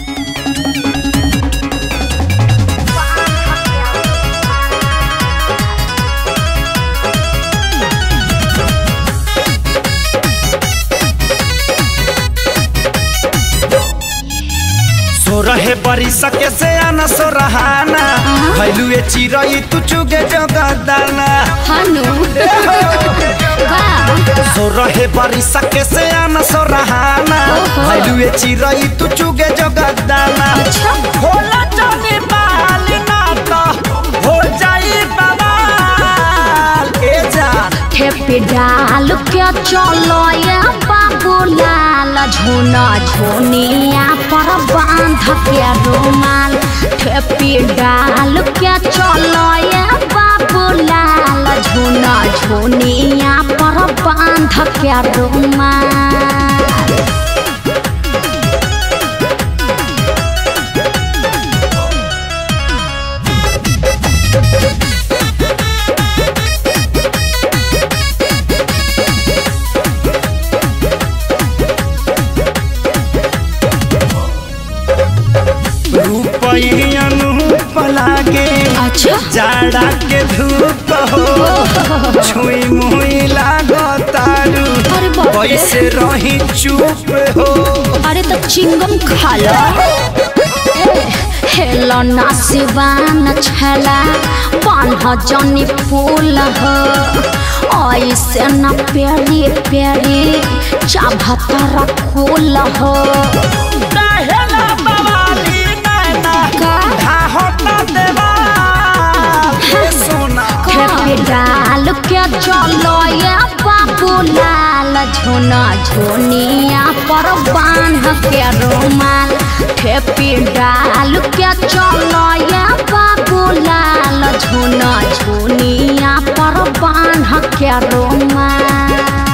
सोरहे बरी सके से आना सोरहाना भैलू ए चिरई तू चुगे जगदाना हनु वाह सोरहे बरी सके से आना सोरहाना ओहो। भैलू ए चिरई तू चुगे जगदाना अच्छा होला जाने बाल ना तो हो जाई बवाल ए जान ठेपी डाल के चलो ये बाबू लाल झोना झोनिया पर बांध के रुमाल ठेपी डाल के चलो ये बाबू लाल झोना झोनिया पर बांध के रुमाल रूपई अनूप लागे अच्छा जाड़ा के धूप हो छुई मुई लागो तारू अरे बाप रे। कैसे रही चुप हो अरे तो चिंगम खा लो हेलो ना सिवान छला बान्ह जनी फूल हो ऐसे न प्यारी प्यारी चाभतर फूल हो काहेला बवाली नैना का? धाहो ना देवा हे सोना खेपी डाल के चलो ये बाबू लाल झोना झोनिया पर बांध के रुमाल खेपी डाल के चलो ये बाबू लाल झोना झोनिया पर बांध के रुमाल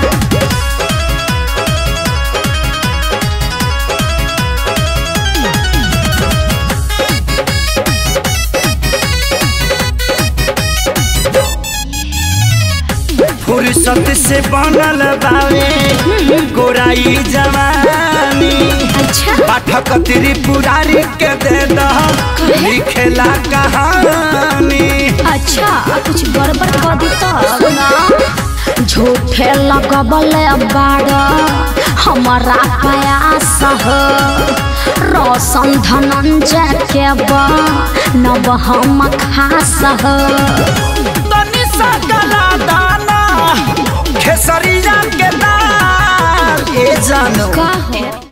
फुर्सत से बनल बावे गोराई जवानी अच्छा पाठक त्रिपुरारी के दे दह लिखेला कहानी अच्छा कुछ गड़बड़ कर दी तो सुना झूठे लगबल बाड़ हमारा प्रयास हो रोशन धनंजय के बा नब हम खास हो तनी सा गला दाना खेसरिया के दाल ए जानो का हो